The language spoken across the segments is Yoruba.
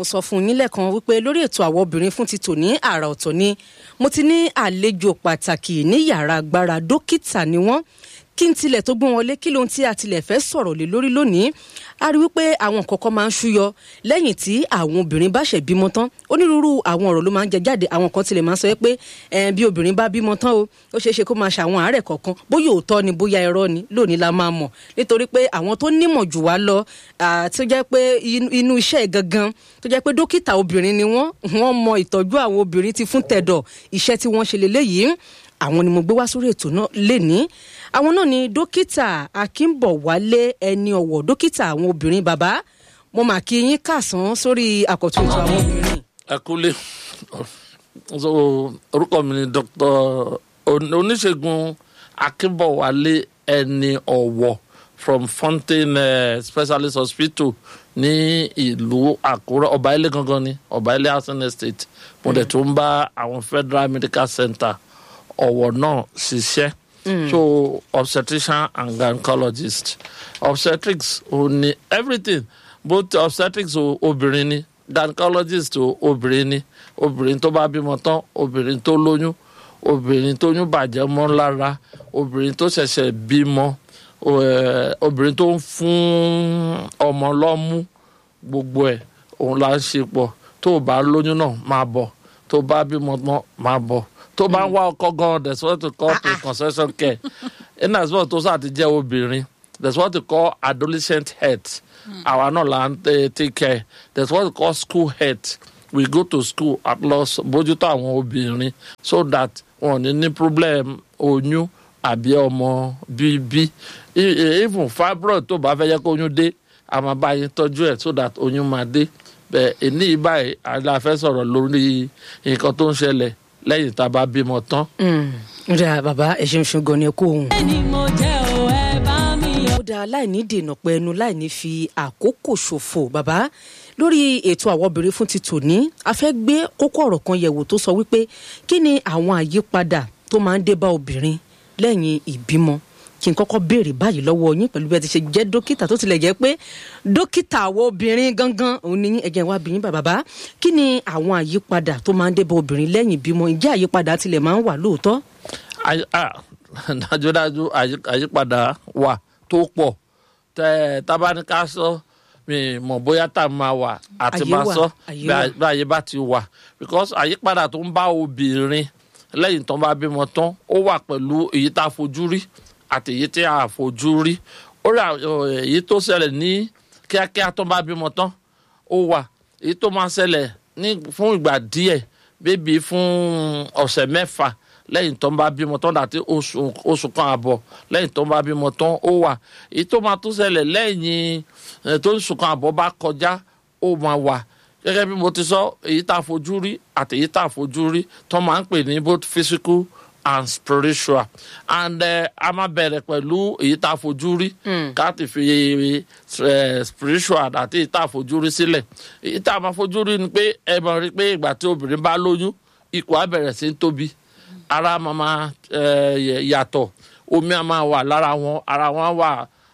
mo sọ fún yín lẹ́ẹ̀kan wípé lórí ètò àwọn obìnrin fún ti tò ní àrà ọ̀tọ̀ ni mo ti ní àlejò pàtàkì ní yàrá agbára dókítà ni wọ́n kí n tilẹ̀ tó gbọ́n wọlé kí lóhun tí a tilẹ̀ fẹ́ sọ̀rọ̀ lé lórí lónìí a rí wípé àwọn nǹkan kan máa ń ṣúyọ lẹ́yìn tí àwọn obìnrin bá ṣẹ̀ bímọ tán onírúurú àwọn ọ̀rọ̀ ló máa ń jẹ jáde àwọn kan tilẹ̀ máa ń sọ pé bí obìnrin bá bímọ tán o ó ṣeé ṣe kó máa ṣàwọn àárẹ̀ kọ̀ọ̀kan bóyá òótọ́ ni bóyá irọ́ ni lónìí la máa mọ̀ nítorí pé àwọn tó nímọ̀ jù wá lọ tó jẹ́ pé inú iṣẹ́ gangan tó jẹ́ pé dókítà obìnrin ni wọ́n wọ́n mọ ìtọ́jú àwọn obìnrin ti fún tẹ̀dọ̀ iṣẹ́ tí wọ́n ṣe lélẹ́yìí àwọn ni mo gbé wá sórí ètò náà lénìí àwọn náà ni dókítà akínbọ̀wálé ẹni ọ̀wọ̀ dókítà àwọn obìnrin bàbá mo mà kí yín kàsán sórí àkọ́tún ètò àwọn obìnrin. ẹ kúlé so orúkọ mi ni dr oníṣègùn akínbọ̀wálé ẹni ọ̀wọ̀ from fountain uh, specialist hospital ní ìlú àkúrẹ́ ọba ilé gangan ni ọba ilé housing estate mo dẹ̀ tún bá àwọn federal medical center ọ̀wọ̀ náà ṣiṣẹ́. Mm. so obstetrician and gynecologist obstetrics ò ní everything both obstetrics o obìnrin ni gynecologist o obìnrin ni obìnrin tó bá bímọ tán obìnrin tó lóyún obìnrin tó yún bàjẹ́ mọ́ lára obìnrin tó ṣẹ̀ṣẹ̀ bímọ obìnrin tó ń fún ọmọ lọ́mú gbogbo ẹ̀ òun là ń ṣe pọ̀ tó o bá lóyún náà máa bọ̀ tó o bá bímọ tán máa bọ̀ tó bá ń wá ọkọ gan that's what we call preconception care in as well tó sáà ti jẹ́ obìnrin that's what we call adolescent health àwa náà là ń take care that's what we call school health we go to school at loss bójútó àwọn obìnrin so that wọn ò ní ní problem oyún àbí ọmọ bíbí even fibroid tó bá fẹ́ yẹ kó oyún dé a máa bá yín tọ́jú ẹ̀ so that oyún máa dé bẹ́ẹ̀ èní báyìí àlà fẹ́ sọ̀rọ̀ lórí nǹkan tó ń ṣẹlẹ̀ lẹ́yìn tá a bá bímọ tán. ǹjẹ́ bàbá ẹ ṣeun ṣeun gan ni ẹ kó òun. ẹni mo jẹ́ o ẹ bá mi yọ. ó dáa láìní dènà pẹ́ẹ́nu láìní fi àkókò ṣòfò bàbá lórí ètò àwọn obìnrin fún ti tòní a fẹ́ gbé kókó ọ̀rọ̀ kan yẹ̀wò tó sọ wípé kí ni àwọn àyípadà tó máa ń dé bá obìnrin lẹ́yìn ìbímọ kí n kọ́kọ́ béèrè báyìí lọ́wọ́ yín pẹ̀lú bí ẹ ti ṣe jẹ́ dókítà tó tilẹ̀ jẹ́ pé dókítà àwọn obìnrin gangan òun ni ẹ̀jẹ̀ wa bìyín bàbá kí ni àwọn àyípadà tó máa ń dé bá obìnrin lẹ́yìn ìbímọ ǹjẹ́ àyípadà tilẹ̀ máa ń wà lóòótọ́. dájúdájú àyípadà wà tó pọ̀ tẹ tábánikà sọ mi mọ̀ bóyá tá a máa wà àti máa sọ bí ayé bá ti wà because àyípadà tó ń bá obìnrin lẹ́yìn tó ń bá bímọ tán ó wà pẹ̀lú èyí tá a fojú rí àti èyí tí a fojú rí ó rà èyí tó ṣẹlẹ̀ ní kíákíá tó bá bímọ tán ó wà èyí tó máa ṣẹlẹ̀ ní fún ìgbà díẹ̀ bébí fún ọ̀sẹ̀ mẹ́fà lẹ́yìn tó ń bá bímọ tán dàtí oṣù kan àbọ̀ lẹ́yìn tó ń bá bímọ tán ó wà èyí tó máa tún ṣẹlẹ̀ lẹ́yìn tó ń sùn kan àbọ̀ bá kọjá ó máa wà gẹ́gẹ́ bí mo ti sọ èyí tá a fojú rí àti èyí tá a fojú rí tó máa ń pè ní both physical and spiritual and uh, a máa bẹ̀rẹ̀ pẹ̀lú èyí tá a fojú rí ká ti fi uh, spiritual àti èyí tá a fojú rí sílẹ̀ èyí tá a máa fojú rí ni pé ẹ mọ̀ rí pé ìgbà tí obìnrin bá lóyún ikùn á bẹ̀rẹ̀ sí í tóbi ara máa máa yàtọ̀ omi á máa wà lára wọn ara wọn á wà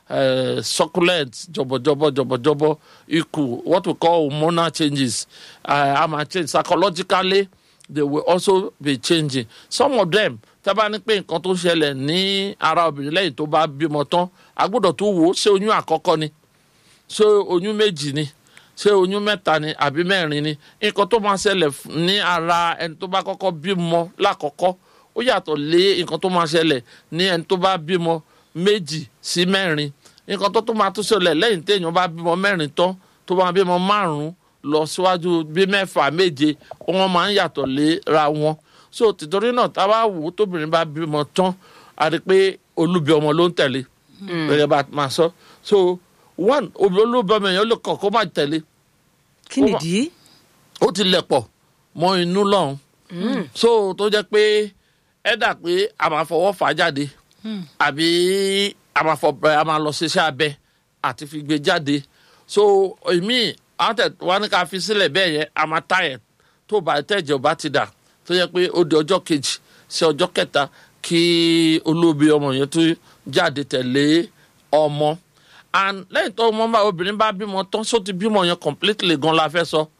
succulent jọ̀bọ̀jọ̀bọ̀ jọ̀bọ̀jọ̀bọ̀ ikùn what we call hormonal changes uh, a máa change psychologically they will also be changing some of them tá a bá ní pé nǹkan tó ṣẹlẹ̀ ní ara obìnrin lẹ́yìn tó bá bímọ tán a gbọ́dọ̀ tó wò ó ṣé oyún àkọ́kọ́ ni ṣé oyún méjì ni ṣé oyún mẹ́ta ni àbí mẹ́rin ni nǹkan tó máa ṣẹlẹ̀ ní ara ẹni tó bá kọ́kọ́ bímọ lákọ́kọ́ ó yàtọ̀ lé nǹkan tó máa ṣẹlẹ̀ ní ẹni tó bá bímọ méjì sí mẹ́rin nǹkan tó tó máa tó ṣẹlẹ̀ lẹ́yìn téèyàn bá bímọ mẹ́rin tán tó bá bímọ márùn-ún lọ síwájú bí mẹ́fà méje wọn máa ń yàtọ̀ léra wọn so tìtorí náà tá a bá wò ó tóbìnrin bá bímọ tán a rí i pé olúbi ọmọ ló ń tẹ̀lé gẹ́gẹ́ bá a máa sọ so one olúbi ọmọ yẹn ó lè kọ̀ kó má tẹ̀lé kí nìdí. ó ti lẹ̀ pọ̀ mọ́ inú lọ́hùn so tó jẹ́ pé ẹ dà pé a máa fọwọ́ fà á jáde àbí a máa fọ a máa lọ ṣiṣẹ́ abẹ àti fi gbé jáde so èmi àwọn tẹ wá ní ká fi sílẹ̀ bẹ́ẹ̀ yẹn a máa tá ẹ̀ tó bá tẹ̀jẹ̀ ọba ti dà tó yẹ pé ó di ọjọ́ kejì sí ọjọ́ kẹta kí olóbi ọmọ yẹn tó jáde tẹ̀lé ọmọ and lẹ́yìn tó ọmọ bá obìnrin bá bímọ tán só ti bímọ yẹn completely gan la fẹ́ sọ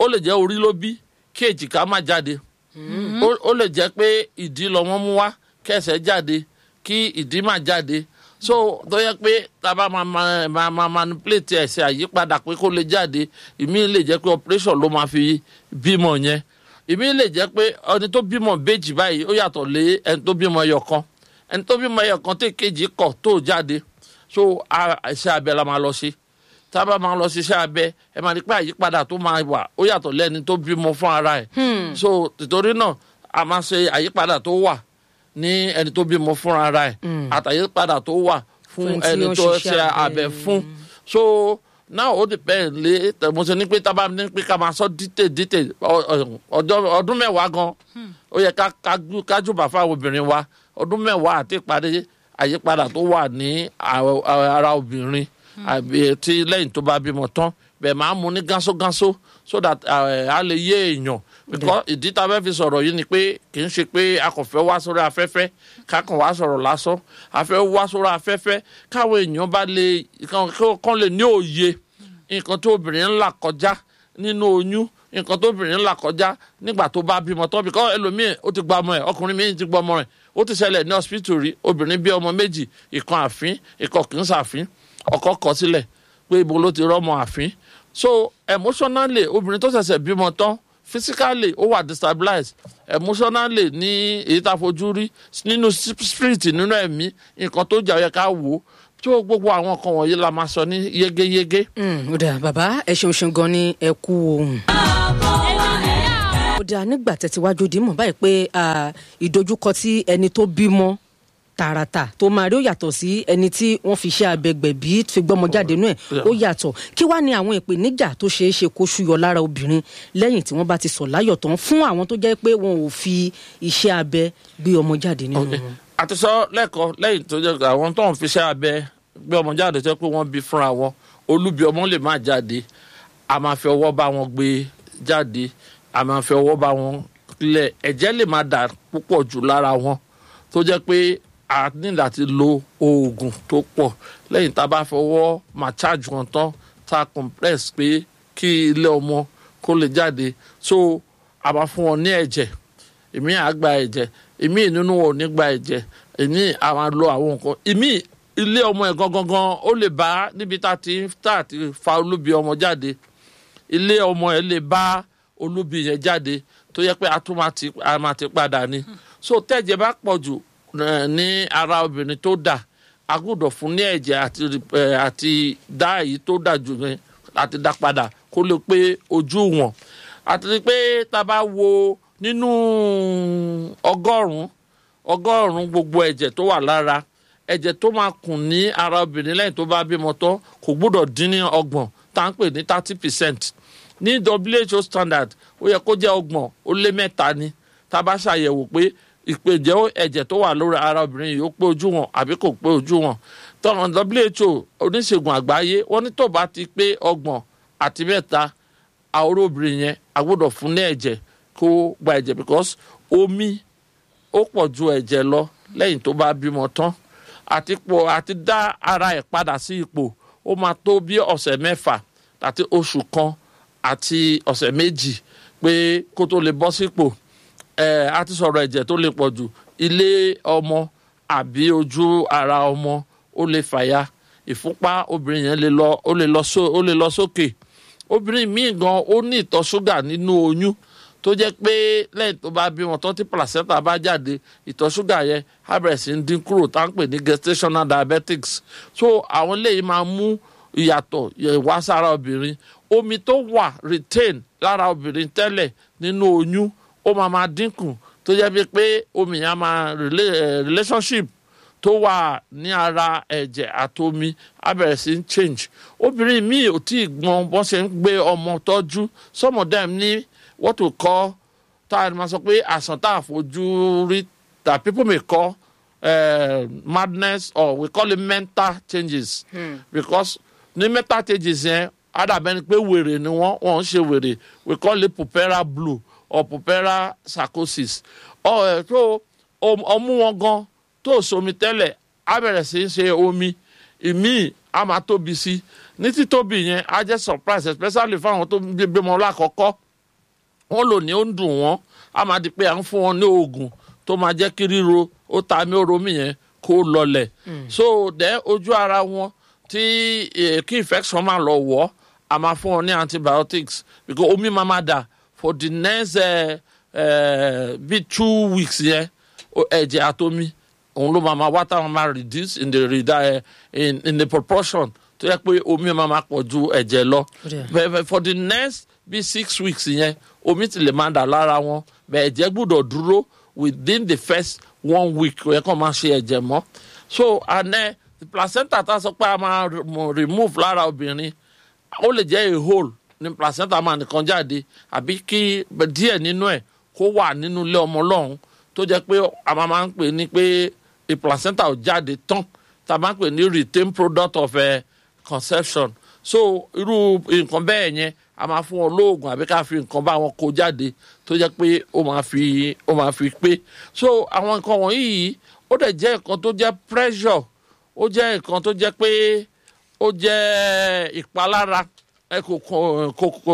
ó lè jẹ́ orí ló bí kí èjìká má jáde ó- ó lè jẹ́ pé ìdí lọ́mọ mú wá kẹsẹ̀ jáde kí ìdí má jáde so tó yẹ pé tábà máa máa máa máa manipulate ẹsẹ̀ àyípadà pé kó lè jáde ìmí lè jẹ́ pé operation ló máa fi bímọ yẹn ìmí lè jẹ́ pé ẹni tó bímọ béjì báyìí ó yàtọ̀ lé ẹni tó bímọ ẹyọ kan ẹni tó bímọ ẹyọ kan tó kejì kọ̀ tó jáde so a- iṣẹ́ abẹ la máa lọ sí tábà máa lọ ṣiṣẹ́ abẹ ẹ máa rí pé àyípadà tó máa wà ó yàtọ̀ lẹ́ni tó bímọ fún ara ẹ̀ so tìtorí náà a máa ṣe àyípadà tó wà ní ẹni tó bímọ fún ara ẹ̀ àtàyípadà tó wà fún Fún tí ẹni ó ń tó ṣiṣẹ́ ṣe abẹ. abẹ fún so now ó depend lé tẹ̀mọ́sẹ̀ ní pé tábà ní pé ká máa sọ dítè dítè ọ- ọ- ọjọ́- ọdún mẹ́wàá gan ó yẹ ká ká- ká jùbà fáwọn obìnrin wa ọdún mẹ́wàá àti ìparí àyípadà tó wà ní àwọ- ara obìnrin àbí tí lẹ́yìn tó bá bímọ tán bẹ́ẹ̀ máa mú ní gánṣógánṣó so that eh, a lè yé èèyàn because ìdí tá a fẹ́ fi sọ̀rọ̀ yìí ni pé kì í ṣe pé a kò fẹ́ wá sórí afẹ́fẹ́ ká kàn wá sọ̀rọ̀ lásán a fẹ́ wá sórí afẹ́fẹ́ káwọn èèyàn bá lè kàn kàn lè ní òye nǹkan tó obìnrin ń là kọjá nínú oyún nǹkan tó obìnrin ń là kọjá nígbà tó bá bímọ tán bíkọ́ ẹlòmíì ó ti gba ọmọ ẹ̀ ọkùnrin míì ti gba ọmọ rẹ̀ ó ti ṣẹlẹ̀ ní hospital rí obìnrin bí ọmọ méjì ìkan àfín ìkan kì í ṣàfín ọkọ kọ sílẹ̀ pé ibo ló ti rọ́mọ àfín so emotionally obìnrin tó ṣẹ̀ṣẹ̀ bímọ tán physically ó wà destabilized emotionally ní èyí tá a fojú rí nínú spirit nínú ẹ̀mí nǹkan tó jà ó yẹ ká wò ó tó gbogbo àwọn kan wọ̀nyí la máa sọ ní yégéyégé. Mm, ó dáa bàbá ẹ ṣeun ṣeun gan ni ẹ kú ohun. ó dáa nígbà tẹ̀síwájú dìímọ̀ báyìí pé ah, ìdojúkọ tí ẹni tó bímọ tààràtà tó máa rí ó yàtọ̀ sí ẹni tí wọ́n fi ṣe abẹgbẹ̀bí fi gbọ́mọ jáde nú ẹ̀ ó yàtọ̀ kí wàá ní àwọn ìpèníjà tó ṣeé ṣe kó ṣúyọ lára obìnrin lẹ́yìn tí wọ́n bá ti sọ̀ láyọ̀ tán fún àwọn tó jẹ́ pé wọn ò fi iṣẹ́ abẹ gbé ọmọ jáde nínú wọn. àti sọ lẹ́kọ̀ọ́ lẹ́yìn tó jẹ́ pé àwọn tó ń fiṣẹ́ abẹ gbé ọmọ jáde tó jẹ́ pé wọ́n bí fúnra wọn olúbi ọmọ lè má jáde a máa fi ọwọ́ bá wọn gbé jáde a máa fi ọwọ́ bá wọn lẹ̀ ẹ̀jẹ̀ lè má dà púpọ̀ jù lára wọn tó jẹ́ pé a ní láti lo oògùn tó pọ̀ lẹ́yìn tá a bá fọwọ́ máa charge wọn tán tá a compress pé kí ilé ọmọ kó lè jáde so a máa fún wọn ní ẹ̀jẹ̀ èmi à gba ẹ̀jẹ̀ èmi nínú wọn ò ní gba ẹ̀jẹ̀ èmi à máa lo àwọn nǹkan èmi ilé ọmọ ẹ̀ gangan gan ó lè bá níbi tá a ti tá a ti fa olúbi ọmọ jáde ilé ọmọ ẹ̀ lè bá olúbi yẹn jáde tó yẹ pé a tún máa ti a máa ti padà ni so tẹ́jẹ̀ bá pọ̀ jù eh, ní ara obìnrin tó dà a gbọ́dọ̀ fún ní ẹ̀jẹ̀ àti eh, àti dá èyí tó dà jù yẹn àti dá padà kó lè pé ojú wọn àti pé tá a bá wo nínú ọgọ́rùn-ún ọgọ́rùn-ún gbogbo ẹ̀jẹ̀ tó wà lára ẹ̀jẹ̀ tó máa kùn ní ara obìnrin lẹ́yìn tó bá bímọ tán kò gbọ́dọ̀ dín ní ọgbọ̀n tá à ń pè ní thirty percent ní WHO standard ó yẹ kó jẹ́ ọgbọ̀n ó lé mẹ́ta ni tá a bá ṣàyẹ̀wò pé ìpèjẹ́ ẹ̀jẹ̀ tó wà lórí ara obìnrin yìí ó pé ojú wọn àbí kò pé ojú wọn tọ́nà WHO oníṣègùn àgbáyé wọ́n ní tó bá ti pé ọgbọ̀n àti mẹ́ta àwòrán obìnrin yẹn a gbọ́dọ̀ fún ní ẹ̀jẹ̀ kó gba ẹ̀jẹ̀ because omi ó pọ̀ ju ẹ̀jẹ̀ lọ lẹ́yìn tó bá bímọ tán àti pọ̀ àti dá ara ẹ̀ padà sí ipò ó máa tó bí ọ̀sẹ̀ mẹ́fà àti oṣù kan àti ọ̀sẹ̀ méjì pé kó tó lè bọ́ sípò ẹ̀ a ti sọ̀rọ̀ ẹ̀jẹ̀ tó lè pọ̀ jù ilé ọmọ àbí ojú ara ọmọ ó lè fàya ìfúnpá obìnrin yẹn lè lọ ó lè lọ só ó lè lọ sókè obìnrin míì gan ó ní ìtọ̀ ṣúgà nínú oyún tó jẹ́ pé lẹ́yìn tó bá bímọ tán tí placenta bá jáde ìtọ̀ ṣúgà yẹn á bẹ̀rẹ̀ sí ń dín kúrò tá à ń pè ní gestational diabetics so àwọn eléyìí máa mú ìyàtọ̀ wá sára obìnrin omi tó wà retain lára obìnrin tẹ́lẹ̀ nínú oyún ó máa máa dínkù tó jẹ́ bí pé omi yẹn á máa relationship tó wà ní ara ẹ̀jẹ̀ àtomi á bẹ̀rẹ̀ sí ń change obìnrin míì ò tí ì gbọ́n bọ́n ṣe ń gbé ọmọ tọ́jú some of them ní what we call tá a máa sọ pé àsàn tá a fojú rí that people may call uh, madness or we call it mental changes hmm. because ní mental changes yẹn adàbẹ́ni pé wèrè ni wọ́n wọ́n ń ṣe wèrè we call it pupera blue or pupera psychosis ọ̀ ẹ̀ tó ọmú wọn gan tó somi tẹ́lẹ̀ á bẹ̀rẹ̀ sí í ṣe omi ìmíì á máa tóbi sí ní títóbi yẹn á jẹ́ surprise especially fáwọn tó bímọ lákọ̀ọ́kọ́ wọ́n lò ní ó ń dùn wọ́n á máa di pé à ń fún wọn ní oògùn tó máa jẹ́ kí ríro ó ta mí ó romí yẹn kó lọlẹ̀ so then ojú ara wọn tí eh, kí infection máa lọ wọ̀ a máa fún wọn ní antibiotics because omi máa máa dà for the next uh, uh, bí two weeks yẹn o- ẹ̀jẹ̀ àtomi òun ló máa máa wá táwọn máa reduce in the reda- in, in the proportion tó yẹ pé omi máa máa pọ̀ ju ẹ̀jẹ̀ lọ Yeah. But- but for the next bí six weeks yẹn omi ti lè máa dà lára wọn bẹ́ẹ̀ ẹ̀jẹ̀ gbúdọ̀ dúró within the first one week ó yẹ kó máa ṣe ẹ̀jẹ̀ mọ́ so and then the placenta tá a sọ pé a máa remo- remove lára obìnrin ó lè jẹ́ a hole ní placenta máa nìkan jáde àbí kí díẹ̀ nínú ẹ̀ kó wà nínú ilé ọmọ ọlọ́run tó jẹ́ pé a máa máa ń pè ní pé a placenta ò jáde tán tá a máa ń pè ní retained product of a conception so irú nǹkan bẹ́ẹ̀ yẹn a máa fún wọn lóògùn àbí ká fi nǹkan bá wọn kó jáde tó jẹ́ pé ó máa fi ó máa fi pé so àwọn nǹkan wọ̀nyí yìí ó dẹ̀ jẹ́ nǹkan tó jẹ́ pressure ó jẹ́ nǹkan tó jẹ́ pé ó jẹ́ ìpalára ẹ kò kò kò kò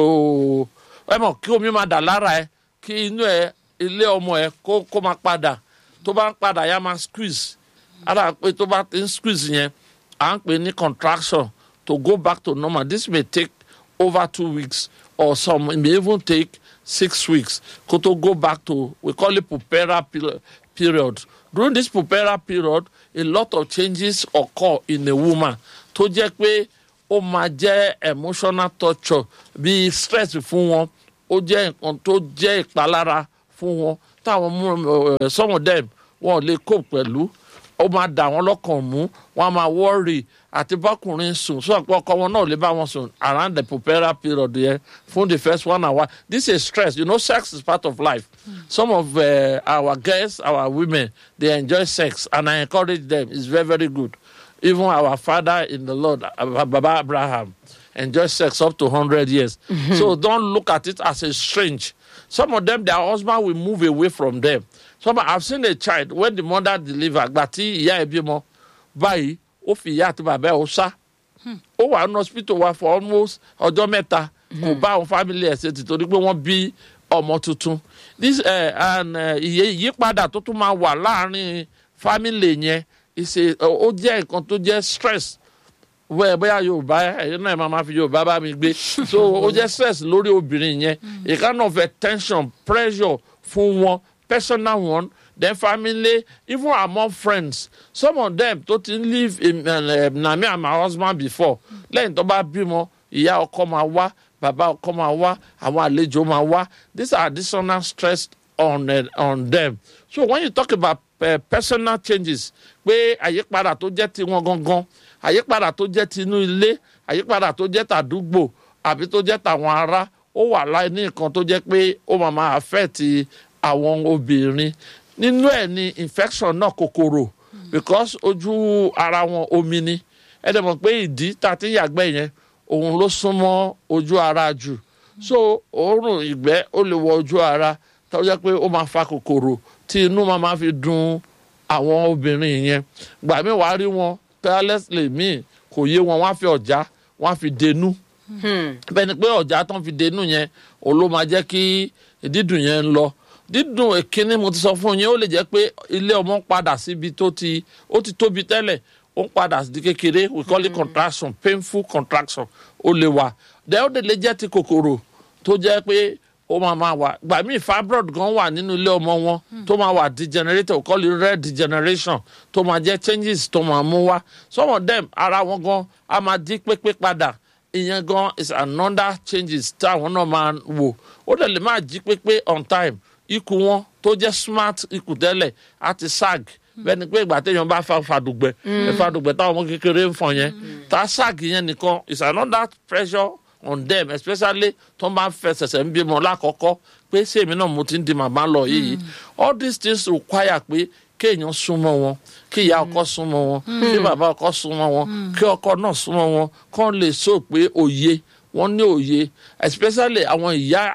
ẹ mọ̀ kí omi máa dà lára ẹ kí inú ẹ ilé ọmọ ẹ kó kó máa padà tó bá ń padà yá máa squeeze ara pé tó bá ti ń squeeze yẹn à ń pè ní contraction to go back to normal this may take over two weeks or some it may even take six weeks kó tó go back to we call it puerperal pe- period during this puerperal period a lot of changes occur in a woman tó jẹ́ pé ó máa jẹ́ emotional torture bí stress fún wọn ó jẹ́ nǹkan tó jẹ́ ìpalára fún wọn táwọn mú ẹ some of them wọn ò lè cope pẹ̀lú ó máa dà wọ́n lọ́kàn mú wọ́n á máa worry àti bọ́kùnrin sùn sọ pé ọkọ wọn náà ò lè bá wọn sùn around the puerperal period yẹn fún the first one hour this is stress you know sex is part of life some of uh, our girls our women they enjoy sex and I encourage them it's very very good even our father in the Lord uh, Baba Abraham enjoy sex up to 100 years so don't look at it as a strange some of them their husband will move away from them some I've seen a child when the mother deliver gba tí ìyá ẹ̀ bímọ báyìí ó fi ìyá àti bàbá ẹ̀ ó sá ó wà ní hospital wa for almost ọjọ́ mẹ́ta kò bá àwọn family ẹ̀ ṣe tìtorí pé wọ́n bí ọmọ tuntun this uh, and uh, ìyè- ìyípadà tó tún máa wà láàrin family yẹn ìṣe ó jẹ́ nǹkan tó jẹ́ stress wẹ́ẹ̀ bóyá yorùbá ẹ̀yin náà máa ma fi yorùbá bá mi gbé so ó jẹ́ stress lórí obìnrin yẹn a kind of a tension pressure fún wọn personal one then family even among friends some of them tó ti ń live in uh, na me and my husband before lẹ́yìn tó bá bímọ ìyá ọkọ máa wá bàbá ọkọ máa wá àwọn àlejò máa wá these are additional stress on uh, on them so when you talk about uh, personal changes pé àyípadà tó jẹ́ tiwọn gangan àyípadà tó jẹ́ tinú ilé àyípadà tó jẹ́ tàdúgbò àbí tó jẹ́ tàwọn ará ó wà láì ní nǹkan tó jẹ́ pé ó máa máa affect àwọn obìnrin nínú ẹ̀ ni infection náà kòkòrò because ojú ara wọn omi ni ẹ dẹ̀ mọ̀ pé ìdí tá a ti ń yàgbẹ́ yẹn òun ló súnmọ́ ojú ara jù so òórùn ìgbẹ́ ó lè wọ ojú ara tó jẹ́ pé ó máa fa kòkòrò tí inú máa máa fi dùn àwọn obìnrin yẹn gbà mí wàá rí wọn carelessly míì kò yé wọn wọ́n á fi ọ̀já wọ́n á fi denú bẹ́ẹ̀ ni pé ọ̀já tán fi denú yẹn òun ló máa jẹ́ kí dídùn yẹn ń lọ dídùn èkíní mo ti sọ fún yín ó lè jẹ́ pé ilé ọmọ ń padà síbi tó ti ó ti tóbi tẹ́lẹ̀ ó ń padà di kékeré we call it contraction painful contraction ó lè wà then ó lè jẹ́ ti kòkòrò tó jẹ́ pé ó máa máa wà gbà míì fibroid gan wà nínú ilé ọmọ wọn tó máa wà degenerated we call it red degeneration tó máa jẹ́ changes tó máa mú wá some of them ara wọn gan á máa di pépé padà ìyẹn gan is another changes táwọn náà máa wò ó dẹ̀ lè máa jí pépé on time ikùn wọn tó jẹ́ smart ikùn tẹ́lẹ̀ á ti sag bẹ́ẹ̀ ni pé ìgbà téèyàn bá fa fàdùgbẹ́ fàdùgbẹ́ táwọn ọmọ kékeré ń fọn yẹn tá a sag yẹn nìkan is another pressure on them especially tó máa ń fẹsẹ̀sẹ̀ ń bímọ lákọ̀ọ́kọ́ pé sèmi náà mo ti ń di màmá lọ yìí all these things require pé kéèyàn súnmọ́ wọn kí ìyá ọkọ súnmọ́ wọn kí bàbá ọkọ súnmọ́ wọn kí ọkọ náà súnmọ́ wọn kán lè sọ pé òye wọn ní òye especially àwọn ìyá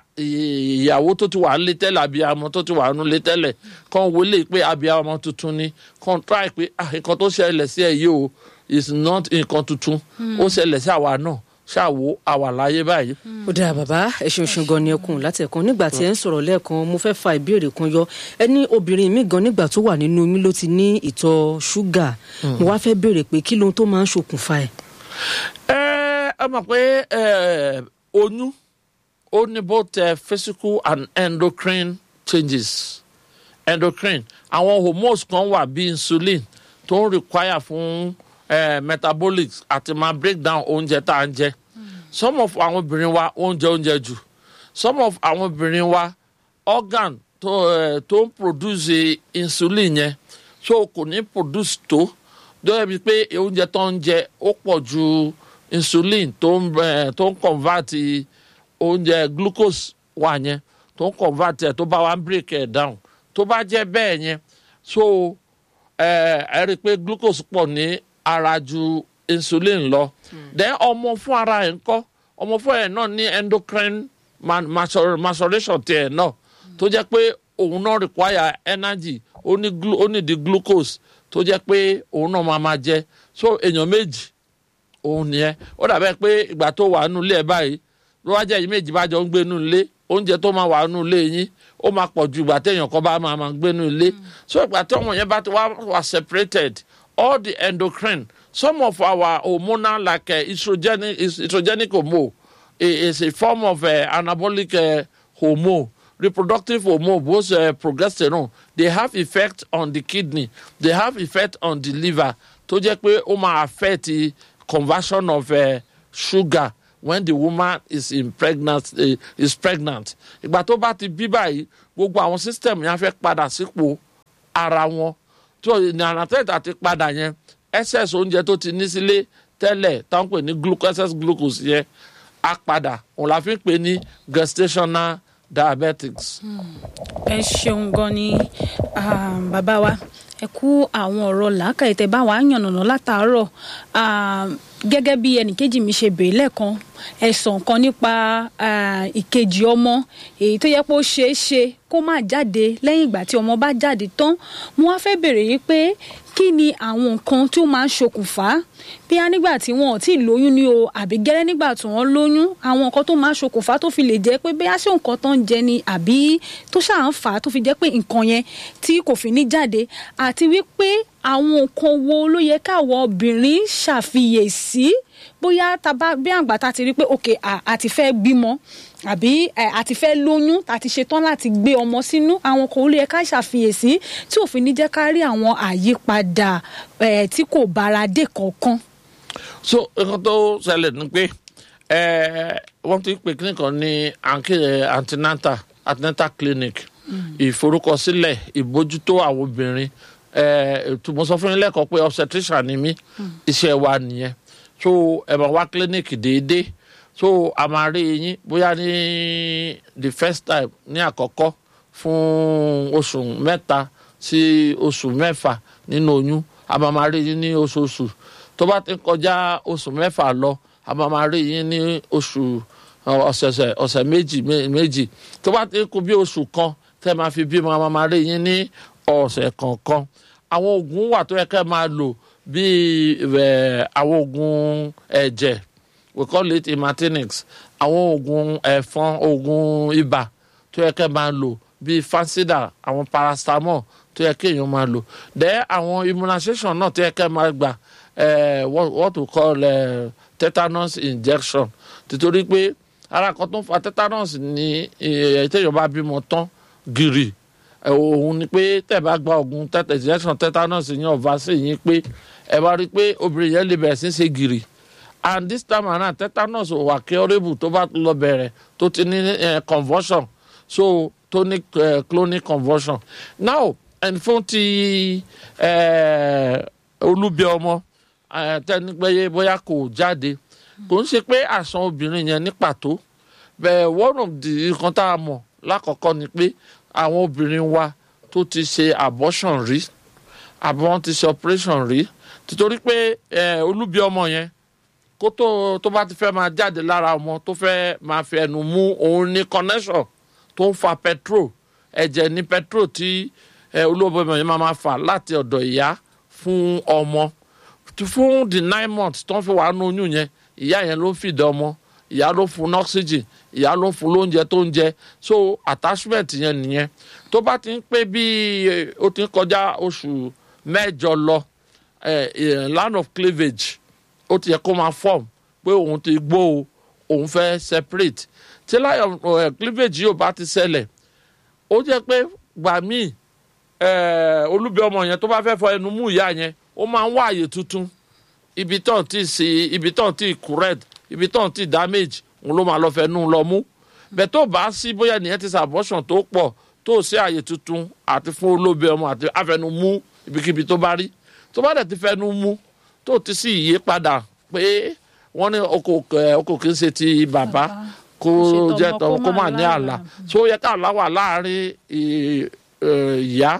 ìyàwó tó ti wà nílé tẹ́lẹ̀ abiyamọ tó ti wà nílé tẹ́lẹ̀ kán wọlé pé abiyamọ tuntun ni kán try pé ah nǹkan tó ṣẹlẹ̀ sí ẹ yìí o is not nǹkan tuntun ó ṣẹlẹ̀ sí àwa náà ṣàwò àwà láyé báyìí. ó dáa bàbá ẹ ṣeun ṣeun gan ni ẹkùn látẹ̀kan nígbà tí ẹ ń sọ̀rọ̀ lẹ́ẹ̀kan mo fẹ́ fa ìbéèrè kan yọ ẹ ní obìnrin mi gan nígbà tó wà nínú oyún ló ti ní ìtọ̀ ṣúgà mo wá fẹ́ béèrè pé kí lohun tó máa ń ṣokùnfà ẹ̀. ẹ ẹ mọ̀ pé ẹ, oyún ó ní both uh, physical and endocrine changes endocrine àwọn hormones kan wà bí insulin tó ń require fún uh, metabolic àti máa break down oúnjẹ tá à ń jẹ some of àwọn obìnrin wa oúnjẹ oúnjẹ jù some of àwọn obìnrin wa organ tó uh, tó ń produce insulin yẹn so kò ní produce tó dọ́yẹ̀ bíi pé oúnjẹ tó ń jẹ ó pọ̀ ju insulin tó ń eh, tó ń convert oúnjẹ glucose wà yẹn tó ń convert ẹ̀ tó bá wa ń break ẹ̀ down tó bá jẹ́ bẹ́ẹ̀ yẹn so ẹ ẹ rí i pé glucose pọ̀ ní ara ju insulin lọ then ọmọ fún ara ẹ̀ ń kọ́ ọmọ fún ẹ̀ náà ní endocrine ma- macero- maceration tiẹ̀ náà tó jẹ́ pé òun náà require energy ó ní glu- ó ní di glucose tó jẹ́ pé òun náà máa máa jẹ so èèyàn méjì òun nìyẹn ó dàbẹ́ pé ìgbà tó wà nínú ilé ẹ̀ báyìí ló wá jẹ́ yìí méjì bá jọ ń gbé nínú ilé oúnjẹ tó máa wà nínú ilé yín ó máa pọ̀ ju ìgbà téèyàn kan bá máa máa gbé nínú ilé so ìgbà tí ọmọ yẹn bá ti wá wà separated all the endocrine some of our hormonal like uh, estrogenic is- estrogenic hormone i- is a form of uh, anabolic uh, hormone reproductive hormone both uh, progesterone they have effect on the kidney they have effect on the liver tó jẹ́ pé ó máa affect the conversion of uh, sugar when the woman is in pregnant uh, is pregnant ìgbà tó bá ti bí báyìí gbogbo àwọn system yẹn á fẹ́ padà sípò ara wọn tó ní anatẹ́tà ti padà yẹn excess oúnjẹ tó ti ní sílé tẹ́lẹ̀ táwọn pè ní glucose excess glucose yẹn á padà òun la fi ń pè ní gestational diabetics. ẹ ṣeun gan ni ah, bàbá wa ẹ kú àwọn ọ̀rọ̀ làákàyè tẹ́ bá wa yànnàná látàárọ̀ Ah, gẹ́gẹ́ bí ẹnìkejì mi ṣe béèrè lẹ́ẹ̀kan ẹ̀sàn kan nípa ah, ìkejì ọmọ èyí tó yẹ pé ó ṣeé ṣe kó má jáde lẹ́yìn ìgbà tí ọmọ bá jáde tán mo wá fẹ́ béèrè yìí pé kí ni àwọn nǹkan tí ó máa ń ṣokùnfà bí a nígbà tí wọn ò tí ì lóyún ni o àbí gẹ́rẹ́ nígbà tí wọ́n lóyún àwọn nǹkan tó máa ń ṣokùnfà tó fi lè jẹ́ pé bí a ṣe nǹkan tó ń jẹ ni àbí tó ṣáà ń fà á tó fi jẹ́ pé nǹkan yẹn tí kò fi ní jáde àti wípé àwọn nǹkan wo ló yẹ káwọn obìnrin ṣàfiyèsí bóyá taba bí àgbà ta ti rí pé ok à a ti fẹ́ bímọ àbí ẹ, a ti fẹ́ lóyún a ti ṣetán láti gbé ọmọ sínú àwọn kan ó lè ká ṣàfiyèsí tí òfin ní jẹ́ ká rí àwọn àyípadà ẹ, tí kò bára dé kankan. so nǹkan tó ṣẹlẹ̀ ni pé eh, wọ́n ti pè kíní kan ní anke- eh, antenatal antenatal clinic ìforúkọsílẹ̀ ìbójútó àwọn obìnrin eh, ètò mo sọ fún yín lẹ́kọ̀ọ́ pé obstetrician ni mí iṣẹ́ wa nìyẹn so ẹ máa wá clinic déédéé so a máa rí yín bóyá ní the first time ní àkọ́kọ́ fún oṣù mẹ́ta sí oṣù mẹ́fà nínú oyún a máa máa rí yín ní oṣooṣù tó bá ti ń kọjá oṣù mẹ́fà lọ a máa máa rí yín ní oṣù ọ, ọ̀sẹ̀sẹ̀ ọ̀sẹ̀ méjì mé- méjì tó bá ti ń kú bí oṣù kan tẹ́ máa fi bímọ a máa máa rí yín ní ọ̀sẹ̀ kọ̀ọ̀kan àwọn oògùn wà tó yẹ kẹ́ máa lò bíi ẹ̀, àwọn oògùn ẹ̀jẹ̀ we call it imatinix àwọn oògùn ẹ̀fọn oògùn ibà tó yẹ kẹ́ máa lò bíi fansida àwọn paracetamol tó yẹ kéèyàn máa lò then àwọn immunization náà tó yẹ kẹ́ máa gbà eh, what, what we call eh, tetanus injection títorí pé ara kan tó ń fa tetanus ní eh, téèyàn bá bímọ tán gírì ẹ, òun ni pé tẹ́ bá gba oògùn tẹ́tẹ̀ injection tetanus yẹn ọ̀fà sí yín pé ẹ bá rí i pé obìnrin yẹn lè bẹ̀rẹ̀ sí í ṣe gírì and this time around tetanus ò wà curable tó bá lọ bẹ̀rẹ̀ tó ti ní eh, convulsion so tó ní eh, clonic convulsion now ẹni fún ti eh, olúbi ọmọ eh, tẹni pé bóyá kò jáde kò ń ṣe pé àṣàn obìnrin yẹn ní pàtó bẹ́ẹ̀ one of the nǹkan tá a mọ̀ lákọ̀ọ́kọ́ ni pé àwọn obìnrin wa tó ti ṣe abortion rí àbí wọ́n ti ṣe operation rí títorí pé eh, olúbi ọmọ yẹn kó tó tó bá ti fẹ́ máa jáde lára ọmọ tó fẹ́ máa fi ẹnu mú òun ní connection tó ń fa petrol ẹ̀jẹ̀ ní petrol tí eh, olóògbé ọmọ yẹn máa máa fà láti ọ̀dọ̀ ìyá fún ọmọ Tí- fún the nine months tó ń fi wà nínú oyún yẹn ìyá yẹn ló ń fìdí ọmọ ìyá ló fún un oxygen ìyá ló fún un lóúnjẹ tó ń jẹ so attachment yẹn nìyẹn tó bá ti ń pé bí ó ti ń kọjá oṣù mẹ́jọ lọ eh, eh, land of cleavage ó ti yẹ kó máa form pé òun ti gbó o òun fẹ́ separate tí lion eh, cleavage yóò bá ti ṣẹlẹ̀ ó jẹ́ pé gbà míì eh, olúbi ọmọ yẹn tó bá fẹ́ fọ ẹnu mú ìyá yẹn ó máa ń wá àyè tuntun ibi tán ti sí ibi tán ti correct ibi tán ti damage òun ló máa lọ fẹ́ nú lọ mú bẹ́ẹ̀ tó bá sí bóyá nìyẹn ti sàbọ̀sàn tó pọ̀ tó sí àyè tuntun àti fún olóbi ọmọ àti àfẹnu mú ibikíbi tó bá rí tó bá dẹ̀ ti fẹnu mú tó ti sí ìyípadà pé wọ́n ní ọkọ̀ kì í ṣe ti bàbá kó Ṣe jẹ́ tọmọ, tọmọ kó kó má má ní láàlà. àlà tó yẹ ká àlá wà láàrin ì- ẹ̀, ìyá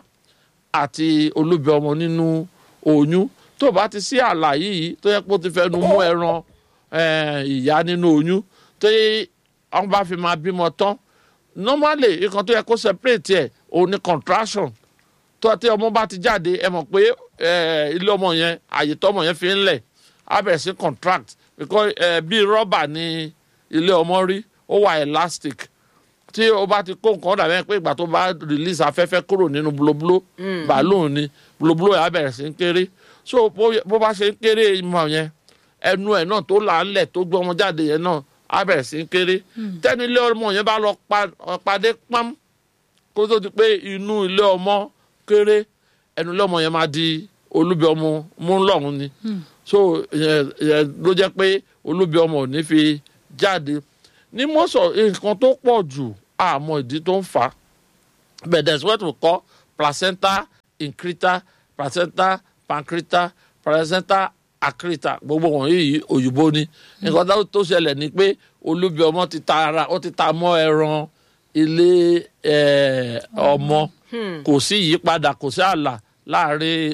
àti olóbi ọmọ nínú oyún tó bá ti sí àlà yìí tó yẹ kó ti fẹnu mú ẹran ẹ̀, ìyá nínú oyún tó yẹ wọn bá fi máa bímọ tán normally nǹkan tó yẹ kó separate ẹ̀ òun ni contraction tó tí ọmọ bá ti jáde ẹ mọ̀ pé eh, ilé ọmọ yẹn àyè tọmọ yẹn fi ń lẹ̀ á bẹ̀rẹ̀ sí contract because eh, bí rọ́bà ni ilé ọmọ rí ó wà elastic tí o bá ti kó nǹkan dàbẹ́ pé ìgbà tó bá release afẹ́fẹ́ kúrò nínú blóbló balloon ni blóbló yẹn á bẹ̀rẹ̀ sí ń kéré so bó- bó bá ṣe ń kéré ìmọ̀ yẹn ẹnu ẹ̀ náà tó là ń lẹ̀ tó gbé ọmọ jáde yẹn náà á bẹ̀rẹ̀ sí ń kéré tẹ́ni ilé ọmọ yẹn bá lọ pa- pàdé pam kó tó di pé inú ilé ọmọ kéré ẹnu ilé ọmọ yẹn máa di olúbi ọmọ mú lọ́hùn ni so ìyẹn ìyẹn ló jẹ́ pé olúbi ọmọ ò ní fi jáde ní mọ́sọ̀ nǹkan tó pọ̀ jù àmọ́ ìdí tó ń fà á but there is what we call placenta increta placenta pancreta placenta accreta gbogbo wọ̀nyí yìí òyìnbó ni nǹkan tó- tó ṣẹlẹ̀ ni pé olúbi ọmọ ti ta ara ó ti ta mọ́ ẹran ilé eh, ọmọ kò sí ìyípadà kò sí ààlà láàrin